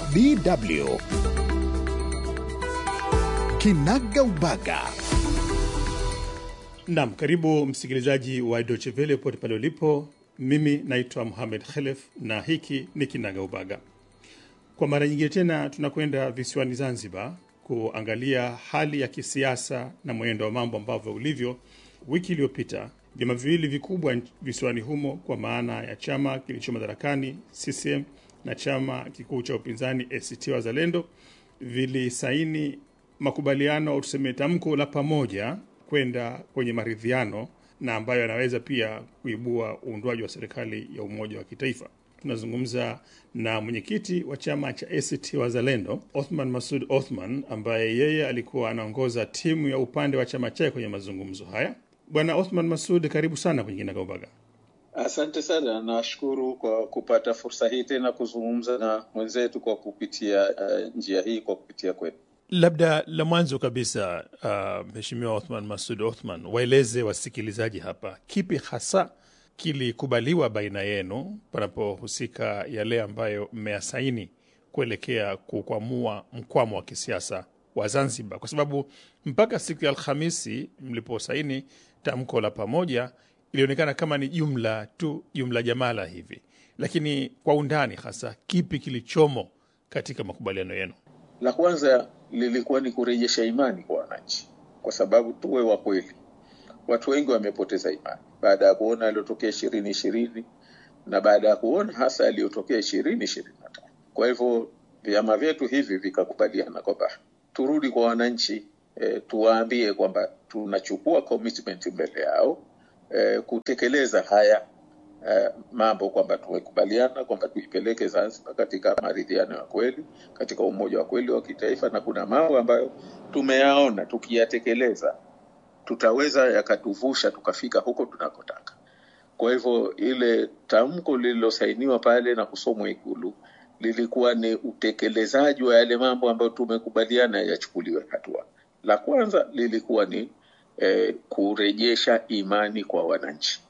DW Kinaga Ubaga. Naam, karibu msikilizaji wa Deutsche Welle pote pale ulipo. Mimi naitwa Mohamed Khelef na hiki ni Kinaga Ubaga. Kwa mara nyingine tena tunakwenda visiwani Zanzibar kuangalia hali ya kisiasa na mwenendo wa mambo ambavyo ulivyo. Wiki iliyopita vyama viwili vikubwa visiwani humo kwa maana ya chama kilicho madarakani CCM na chama kikuu cha upinzani ACT Wazalendo vilisaini makubaliano au tuseme tamko la pamoja kwenda kwenye maridhiano na ambayo yanaweza pia kuibua uundwaji wa serikali ya umoja wa kitaifa. Tunazungumza na mwenyekiti wa chama cha ACT Wazalendo Othman Masud Othman, ambaye yeye alikuwa anaongoza timu ya upande wa chama chake kwenye mazungumzo haya. Bwana Othman Masud, karibu sana kwenye Kinagaubaga. Asante sana, nashukuru kwa kupata fursa hii tena kuzungumza na mwenzetu kwa kupitia uh, njia hii kwa kupitia kwetu. Labda la mwanzo kabisa, uh, Mheshimiwa Othman Masud Othman, waeleze wasikilizaji hapa kipi hasa kilikubaliwa baina yenu panapohusika yale ambayo mmeyasaini kuelekea kukwamua mkwamo wa kisiasa wa Zanzibar, kwa sababu mpaka siku ya Alhamisi mliposaini tamko la pamoja ilionekana kama ni jumla tu, jumla jamala hivi, lakini kwa undani hasa kipi kilichomo katika makubaliano yenu? La kwanza lilikuwa ni kurejesha imani kwa wananchi, kwa sababu tuwe wa kweli, watu wengi wamepoteza imani baada ya kuona yaliyotokea ishirini ishirini na baada ya kuona hasa yaliyotokea ishirini ishirini na tano. Kwa hivyo vyama vyetu hivi vikakubaliana kwamba turudi kwa wananchi e, tuwaambie kwamba tunachukua commitment mbele yao e, kutekeleza haya e, mambo kwamba tumekubaliana kwamba tuipeleke Zanzibar katika maridhiano ya kweli, katika umoja wa kweli wa kitaifa, na kuna mambo ambayo tumeyaona tukiyatekeleza tutaweza yakatuvusha tukafika huko tunakotaka. Kwa hivyo ile tamko lililosainiwa pale na kusomwa Ikulu lilikuwa ni utekelezaji wa yale mambo ambayo tumekubaliana yachukuliwe hatua. La kwanza lilikuwa ni eh, kurejesha imani kwa wananchi,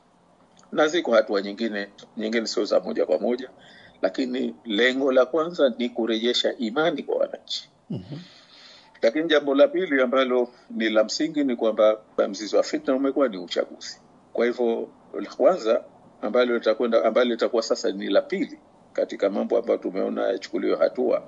na ziko hatua nyingine nyingine, sio za moja kwa moja, lakini lengo la kwanza ni kurejesha imani kwa wananchi. mm-hmm. Lakini jambo la pili ambalo ni la msingi ni kwamba mzizi wa fitna umekuwa ni uchaguzi. Kwa hivyo la kwanza ambalo litakwenda ambalo litakuwa sasa ni la pili katika mambo ambayo tumeona yachukuliwe hatua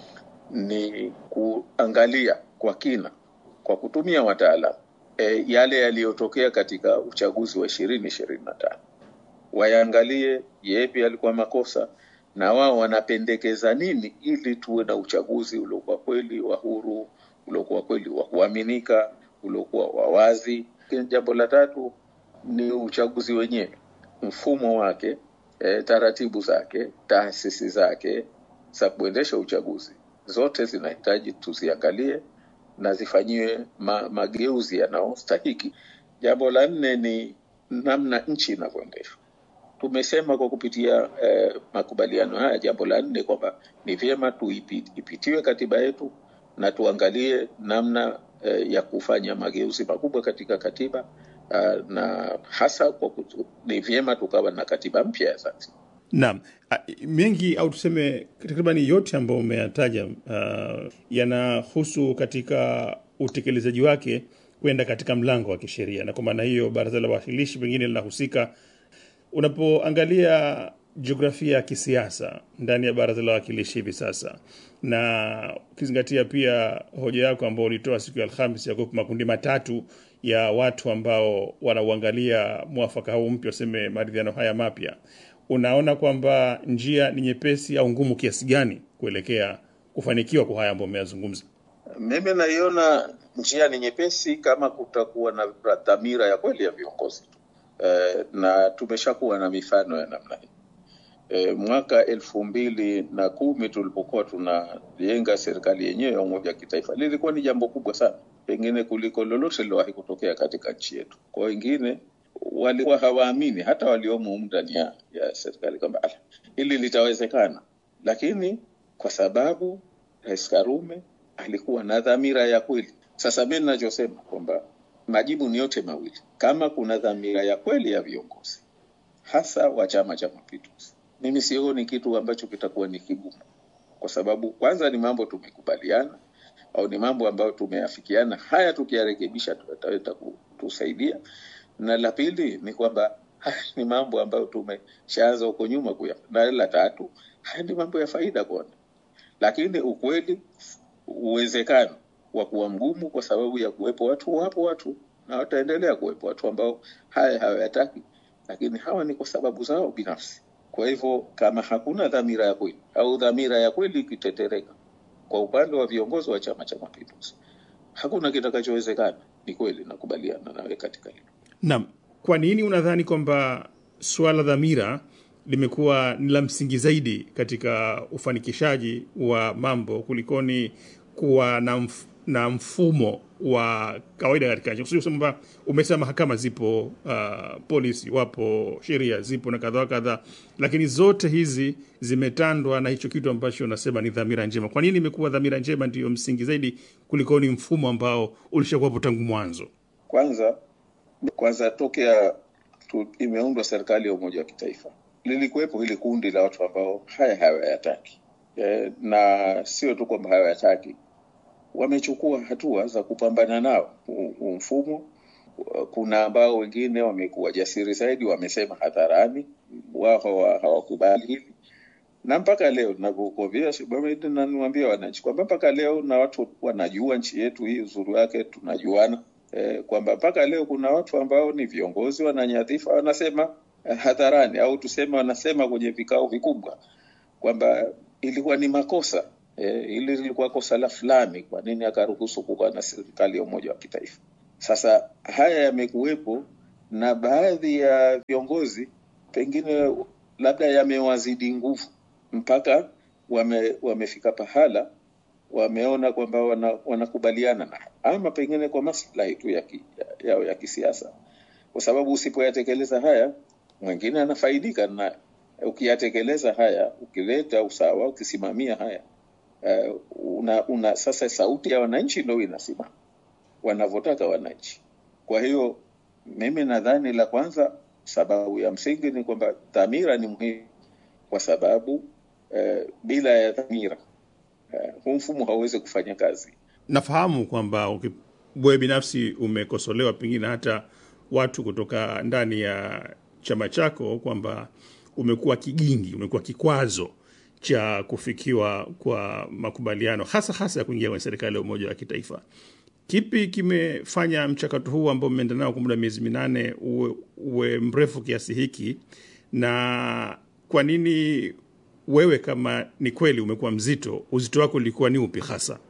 ni kuangalia kwa kina kwa kutumia wataalamu e, yale yaliyotokea katika uchaguzi wa ishirini ishirini na tano wayaangalie yepi yalikuwa makosa na wao wanapendekeza nini ili tuwe na uchaguzi uliokuwa kweli wa huru, uliokuwa kweli wa kuaminika, uliokuwa wa wazi. Jambo la tatu ni uchaguzi wenyewe, mfumo wake, e, taratibu zake, taasisi zake za kuendesha uchaguzi, zote zinahitaji tuziangalie na zifanyiwe ma, mageuzi yanayostahiki. Jambo la nne ni namna nchi inavyoendeshwa tumesema kwa kupitia eh, makubaliano haya, jambo la nne kwamba ni vyema tuipitiwe katiba yetu na tuangalie namna eh, ya kufanya mageuzi makubwa katika katiba uh, na hasa kwa kutu, ni vyema tukawa na katiba mpya ya Zanzibar. Naam, mengi au tuseme takribani yote ambayo umeyataja uh, yanahusu katika utekelezaji wake kwenda katika mlango wa kisheria, na kwa maana hiyo baraza la wawakilishi pengine linahusika unapoangalia jiografia ya kisiasa ndani ya baraza la wawakilishi hivi sasa, na ukizingatia pia hoja yako ambao ulitoa siku ya Alhamis ya kuwepo makundi matatu ya watu ambao wanauangalia mwafaka huu mpya, waseme maridhiano haya mapya, unaona kwamba njia ni nyepesi au ngumu kiasi gani kuelekea kufanikiwa kwa haya ambayo umeyazungumza? Mimi naiona njia ni nyepesi kama kutakuwa na dhamira ya kweli ya viongozi tu. Eh, na tumeshakuwa na mifano ya namna hii. Eh, mwaka elfu mbili na kumi tulipokuwa tunajenga serikali yenyewe ya umoja wa kitaifa lilikuwa ni jambo kubwa sana, pengine kuliko lolote lilowahi kutokea katika nchi yetu. Kwa wengine walikuwa hawaamini, hata waliomo ndani ya, ya serikali kwamba hili litawezekana, lakini kwa sababu Rais Karume alikuwa na dhamira ya kweli. Sasa mi ninachosema kwamba majibu ni yote mawili. Kama kuna dhamira ya kweli ya viongozi hasa wa Chama cha Mapinduzi, mimi sioni kitu ambacho kitakuwa ni kigumu kwa sababu kwanza ni mambo tumekubaliana au ni mambo ambayo tumeafikiana, haya tukiyarekebisha tutaweza kutusaidia, na la pili ni kwamba haya ni mambo ambayo tumeshaanza huko nyuma kuya, na la tatu haya ni mambo ya faida kona, lakini ukweli uwezekano wa kuwa mgumu kwa sababu ya kuwepo watu, wapo watu na wataendelea kuwepo watu ambao haya hawayataki, lakini hawa ni kwa sababu zao binafsi. Kwa hivyo kama hakuna dhamira ya kweli au dhamira ya kweli ikitetereka kwa upande wa viongozi wa Chama cha Mapinduzi, hakuna kitakachowezekana. Ni kweli, nakubaliana nawe katika hilo. Naam, kwa nini unadhani kwamba suala dhamira limekuwa ni la msingi zaidi katika ufanikishaji wa mambo kulikoni kuwa na, mf na mfumo wa kawaida katika nchi? Kusema kwamba umesema mahakama zipo, uh, polisi wapo, sheria zipo na kadhaa kadhaa, lakini zote hizi zimetandwa na hicho kitu ambacho unasema ni dhamira njema. Kwa nini imekuwa dhamira njema ndiyo msingi zaidi kulikoni mfumo ambao ulishakuwapo tangu mwanzo? Kwanza kwanza tokea tu, imeundwa serikali ya umoja wa kitaifa lilikuwepo hili kundi la watu ambao haya hawayataki e, na sio tu kwamba hawayataki, wamechukua hatua za kupambana nao huu mfumo. Kuna ambao wengine wamekuwa jasiri zaidi, wamesema hadharani wao hawakubali hili, na mpaka leo navyokuambia na niwaambia wananchi kwamba mpaka leo na watu wanajua nchi yetu hii uzuri wake tunajuana e, kwamba mpaka leo kuna watu ambao ni viongozi wananyadhifa wanasema hadharani au tuseme wanasema kwenye vikao vikubwa kwamba ilikuwa ni makosa e, ili lilikuwa kosa la fulani, kwa nini akaruhusu kuwa na serikali ya umoja wa kitaifa? Sasa haya yamekuwepo na baadhi ya viongozi pengine labda yamewazidi nguvu mpaka wame, wamefika pahala wameona kwamba wanakubaliana wana na ama pengine kwa maslahi tu ya, ki, ya, ya, ya kisiasa, kwa sababu usipoyatekeleza haya mwingine anafaidika na ukiyatekeleza haya, ukileta usawa, ukisimamia haya uh, una, una sasa sauti ya wananchi ndio inasimama wanavyotaka wananchi. Kwa hiyo mimi nadhani la kwanza, sababu ya msingi ni kwamba dhamira ni muhimu, kwa sababu uh, bila ya dhamira uh, huu mfumo hauwezi kufanya kazi. Nafahamu kwamba wewe binafsi umekosolewa pengine hata watu kutoka ndani ya chama chako kwamba umekuwa kigingi, umekuwa kikwazo cha kufikiwa kwa makubaliano hasa hasa ya kuingia kwenye serikali ya umoja wa kitaifa. Kipi kimefanya mchakato huu ambao mmeenda nao kwa muda miezi minane uwe, uwe mrefu kiasi hiki, na kwa nini wewe, kama ni kweli umekuwa mzito, uzito wako ulikuwa ni upi hasa?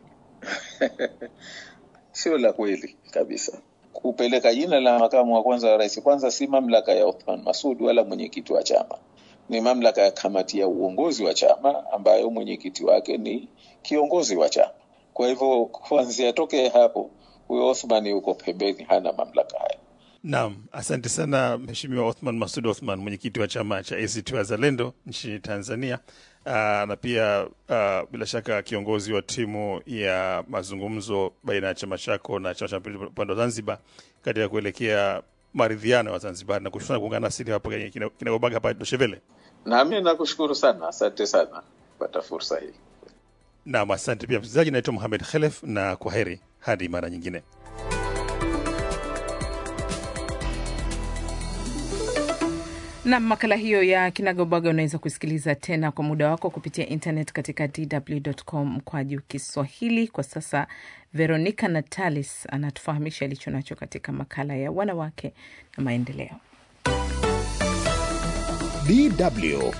Sio la kweli kabisa kupeleka jina la makamu wa kwanza wa rais kwanza si mamlaka ya Othman Masud wala mwenyekiti wa chama, ni mamlaka ya kamati ya uongozi wa chama ambayo mwenyekiti wake ni kiongozi wa chama. Kwa hivyo kuanzia toke hapo, huyo Othman yuko pembeni, hana mamlaka haya. Naam, asante sana Mheshimiwa Othman Masud Othman, mwenyekiti wa chama cha ACT Wazalendo nchini Tanzania. Aa, na pia uh, bila shaka kiongozi wa timu ya mazungumzo baina ya chama chako na chama cha mapinduzi upande wa Zanzibar katika kuelekea maridhiano ya Zanzibar, na kushukuru kuungana nasi hapo kwenye kinagobaga hapa Doshevele. Nami nakushukuru sana, asante sana kupata fursa hii. Naam, asante pia msikilizaji. Naitwa Mohamed Khelef na kwa heri hadi mara nyingine. na makala hiyo ya kinagaubaga unaweza kusikiliza tena kwa muda wako kupitia internet katika dw.com mkwaju Kiswahili. Kwa sasa Veronica Natalis anatufahamisha alicho nacho katika makala ya wanawake na maendeleo. DW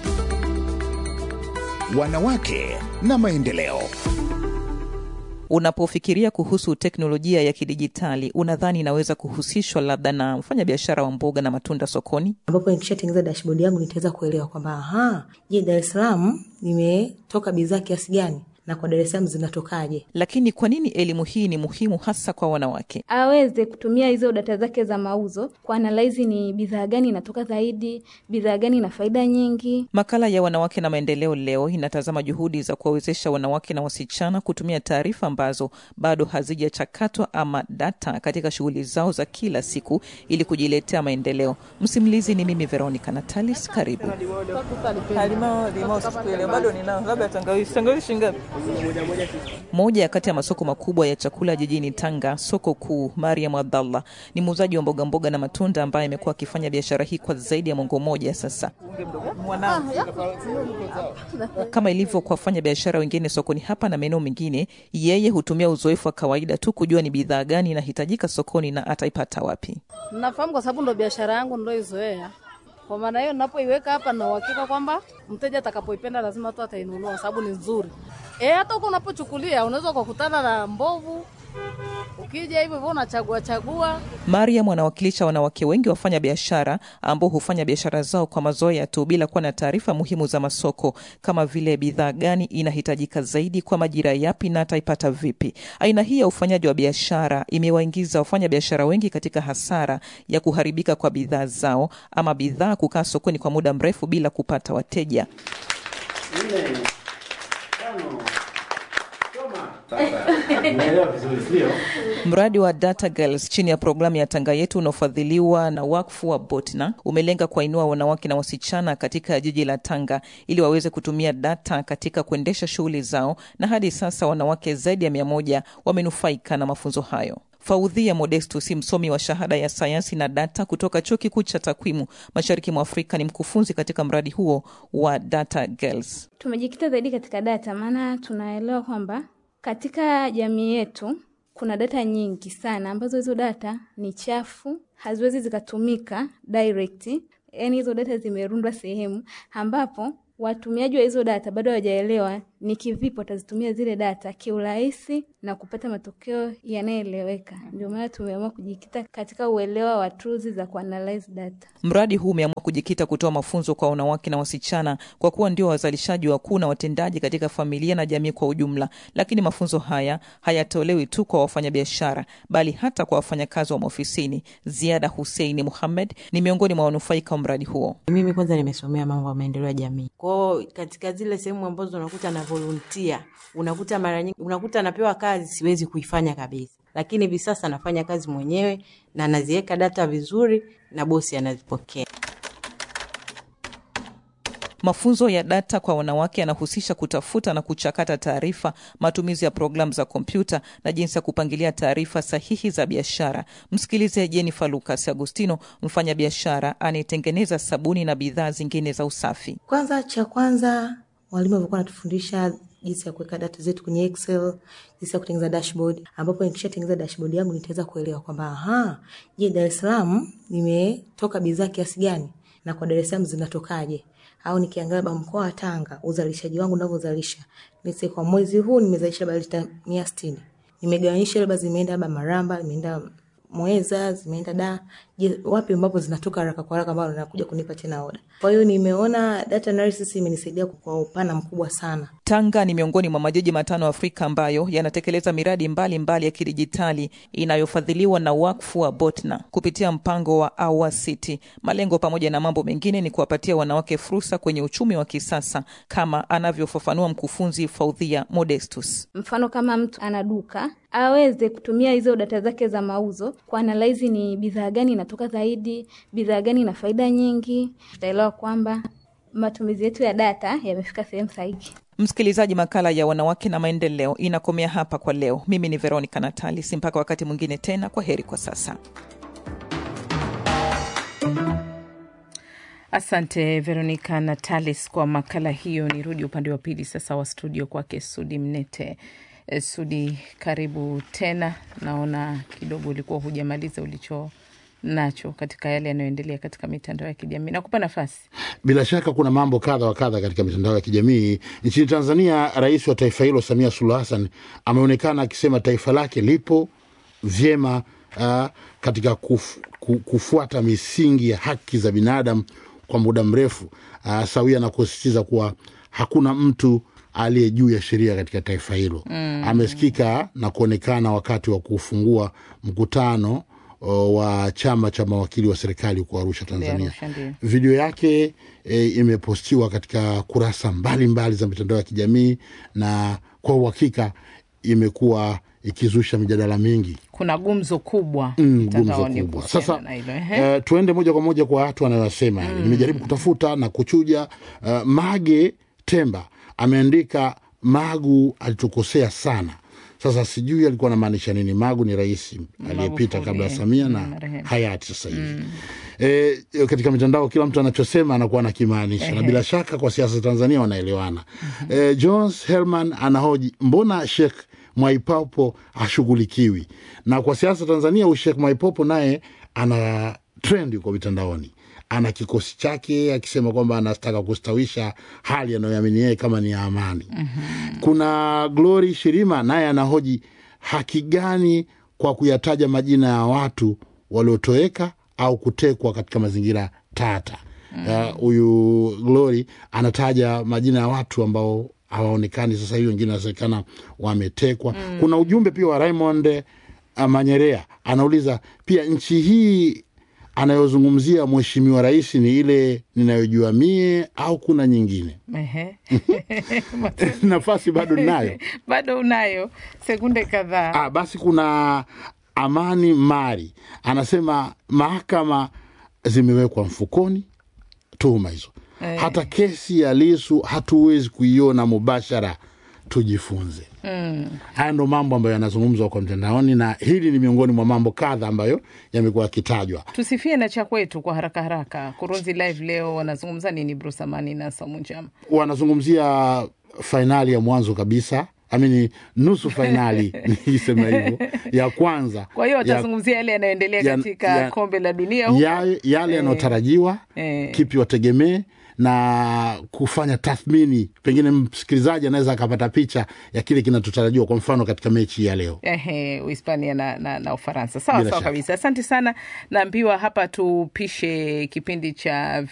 wanawake na maendeleo. Unapofikiria kuhusu teknolojia ya kidijitali, unadhani inaweza kuhusishwa labda na mfanyabiashara wa mboga na matunda sokoni? ambapo nikishatengeneza dashboard yangu nitaweza kuelewa kwamba aha, je, Dar es Salaam nimetoka bidhaa kiasi gani na kwa Dar es Salaam zinatokaje. Lakini kwa nini elimu hii ni muhimu hasa kwa wanawake? aweze kutumia hizo data zake za mauzo kuanalaizi ni bidhaa gani inatoka zaidi, bidhaa gani ina faida nyingi. Makala ya wanawake na maendeleo leo inatazama juhudi za kuwawezesha wanawake na wasichana kutumia taarifa ambazo bado hazijachakatwa ama data katika shughuli zao za kila siku ili kujiletea maendeleo. Msimulizi ni mimi Veronica Natalis, karibu. Moja kati ya masoko makubwa ya chakula jijini Tanga, soko kuu, Mariam Abdallah ni muuzaji wa mboga mboga na matunda ambaye amekuwa akifanya biashara hii kwa zaidi ya mwongo mmoja sasa. Kama ilivyo kwa wafanya biashara wengine sokoni hapa na maeneo mengine, yeye hutumia uzoefu wa kawaida tu kujua ni bidhaa gani inahitajika sokoni na ataipata wapi. Nafahamu kwa sababu ndo biashara yangu ndoizoea. Kwa maana hiyo, napoiweka hapa na uhakika kwamba mteja atakapoipenda lazima tu atainunua, kwa sababu ni nzuri. Eh, hata huko unapochukulia unaweza ukakutana na mbovu, ukija hivyo hivyo unachagua chagua. Mariam anawakilisha wanawake wengi wafanya biashara ambao hufanya biashara zao kwa mazoea tu bila kuwa na taarifa muhimu za masoko kama vile bidhaa gani inahitajika zaidi kwa majira yapi na ataipata vipi. Aina hii ya ufanyaji wa biashara imewaingiza wafanya biashara wengi katika hasara ya kuharibika kwa bidhaa zao ama bidhaa kukaa sokoni kwa muda mrefu bila kupata wateja. Mradi wa Data Girls chini ya programu ya Tanga Yetu unaofadhiliwa na wakfu wa Botna umelenga kuwainua wanawake na wasichana katika jiji la Tanga ili waweze kutumia data katika kuendesha shughuli zao, na hadi sasa wanawake zaidi ya mia moja wamenufaika na mafunzo hayo. Faudhia Modestus, msomi wa shahada ya sayansi na data kutoka chuo kikuu cha takwimu mashariki mwa Afrika, ni mkufunzi katika mradi huo wa Data Girls. Tumejikita zaidi katika data, maana tunaelewa kwamba katika jamii yetu kuna data nyingi sana ambazo hizo data ni chafu, haziwezi zikatumika direct. Yani hizo data zimerundwa sehemu ambapo watumiaji wa hizo data bado hawajaelewa ni kivipi watazitumia zile data kiurahisi na kupata matokeo yanayoeleweka. Ndio maana tumeamua kujikita katika uelewa wa tools za kuanalyze data. Mradi huu umeamua kujikita kutoa mafunzo kwa wanawake na wasichana kwa kuwa ndio wazalishaji wakuu na watendaji katika familia na jamii kwa ujumla. Lakini mafunzo haya hayatolewi tu kwa wafanyabiashara, bali hata kwa wafanyakazi wa maofisini. Ziada Huseini Muhamed ni miongoni mwa wanufaika wa mradi huo. Mimi kwanza nimesomea mambo ya maendeleo ya jamii kwao, katika zile sehemu ambazo unakuta na volunteer, unakuta mara nyingi unakuta napewa kazi siwezi kuifanya kabisa, lakini hivi sasa nafanya kazi mwenyewe na naziweka data vizuri na bosi anazipokea. Mafunzo ya data kwa wanawake yanahusisha kutafuta na kuchakata taarifa, matumizi ya programu za kompyuta na jinsi ya kupangilia taarifa sahihi za biashara. Msikilize Jennifer Lucas Agustino, mfanya biashara anayetengeneza sabuni na bidhaa zingine za usafi. Kwanza, cha kwanza walimu walikuwa wanatufundisha jinsi ya kuweka data zetu kwenye Excel, jinsi ya kutengeneza dashboard, ambapo nikishatengeneza dashboard yangu nitaweza kuelewa kwamba aha, je, Dar es Salaam nimetoka bidhaa kiasi gani na kwa Dar es Salaam zinatokaje? Au nikiangalia ba mkoa wa Tanga uzalishaji wangu unavyozalisha, nise kwa mwezi huu nimezalisha labda lita mia sitini, nimegawanyisha labda zimeenda labda Maramba, zimeenda Mweza, zimeenda da, je, wapi ambapo zinatoka haraka kwa haraka ambao nakuja kunipa tena oda. Kwa hiyo nimeona data analysis imenisaidia kwa upana mkubwa sana. Tanga ni miongoni mwa majiji matano Afrika ambayo yanatekeleza miradi mbalimbali mbali ya kidijitali inayofadhiliwa na wakfu wa Botna kupitia mpango wa Our City. Malengo pamoja na mambo mengine ni kuwapatia wanawake fursa kwenye uchumi wa kisasa, kama anavyofafanua mkufunzi Faudhia Modestus. Mfano, kama mtu ana duka aweze kutumia hizo data zake za mauzo kuanalaizi ni bidhaa gani inatoka zaidi, bidhaa gani ina faida nyingi. Tutaelewa kwamba matumizi yetu ya data yamefika sehemu sahihi. Msikilizaji, makala ya wanawake na maendeleo inakomea hapa kwa leo. Mimi ni Veronica Natalis, mpaka wakati mwingine tena, kwa heri kwa sasa. Asante Veronica Natalis kwa makala hiyo. Nirudi upande wa pili sasa wa studio kwake Sudi Mnete. Sudi, karibu tena. Naona kidogo ulikuwa hujamaliza ulicho nacho katika yale yanayoendelea katika mitandao ya kijamii. Nakupa nafasi. Bila shaka kuna mambo kadha wa kadha katika mitandao ya kijamii nchini Tanzania. Rais wa taifa hilo Samia Suluhu Hassan ameonekana akisema taifa lake lipo vyema uh, katika kuf, kufuata misingi ya haki za binadamu kwa muda mrefu uh, sawia na kusisitiza kuwa hakuna mtu aliye juu ya sheria katika taifa hilo mm. amesikika na kuonekana wakati wa kufungua mkutano o, wa chama cha mawakili wa serikali huko Arusha, Tanzania. Arusha, ndio. Video yake e, imepostiwa katika kurasa mbalimbali mbali za mitandao ya kijamii na kwa uhakika imekuwa ikizusha mijadala mingi kuna gumzo kubwa Mm, gumzo mtandaoni kubwa. kuhusiana Sasa na hilo, ehe. uh, tuende moja kwa moja kwa watu wanayosema mm. Nimejaribu kutafuta na kuchuja. Uh, Mage Temba ameandika Magu alitukosea sana. Sasa sijui alikuwa anamaanisha nini. Magu ni rais aliyepita kabla ya Samia na marehemu. hayati sasa hivi E, katika mitandao kila mtu anachosema anakuwa anakimaanisha na bila shaka kwa siasa za Tanzania wanaelewana. E, Jones Herman anahoji mbona Sheikh Mwaipopo hashughulikiwi? Na kwa siasa za Tanzania huyu Sheikh Mwaipopo naye ana trend yuko mitandaoni, ana kikosi chake akisema kwamba anataka kustawisha hali anayoamini yeye kama ni ya amani. Kuna Glory Shirima naye anahoji haki gani kwa kuyataja majina ya watu waliotoweka au kutekwa katika mazingira tata. Uh, Huyu Glory anataja majina ya watu ambao hawaonekani sasa hivi, wengine wanasemekana wametekwa. Kuna ujumbe pia wa Raymond eh, Manyerea anauliza pia, nchi hii anayozungumzia mheshimiwa rais ni ile ninayojua mie au kuna nyingine? Ehe. nafasi bado ninayo. bado unayo sekunde kadhaa Ah, basi kuna Amani Mari anasema mahakama zimewekwa mfukoni tuhuma hizo Eh. hata kesi ya Lisu hatuwezi kuiona mubashara, tujifunze. Haya ndo mambo ambayo yanazungumzwa kwa mtandaoni, na hili ni miongoni mwa mambo kadha ambayo yamekuwa yakitajwa. tusifie na cha kwetu kwa haraka haraka kurunzi live leo wanazungumza nini bruce amani na saumu njama Wanazungumzia fainali ya mwanzo kabisa amini nusu fainali nikisema hivyo ya kwanza kwa hiyo ya- watazungumzia yale yanayoendelea ya- katika ya- kombe la dunia huko ya- yale yanayotarajiwa Eh. kipi wategemee na kufanya tathmini, pengine msikilizaji anaweza akapata picha ya kile kinachotarajiwa, kwa mfano katika mechi ya leo. Ehe, Uhispania na, na, na Ufaransa. Sawa Bila sawa shaka. kabisa, asante sana. Naambiwa hapa tupishe kipindi cha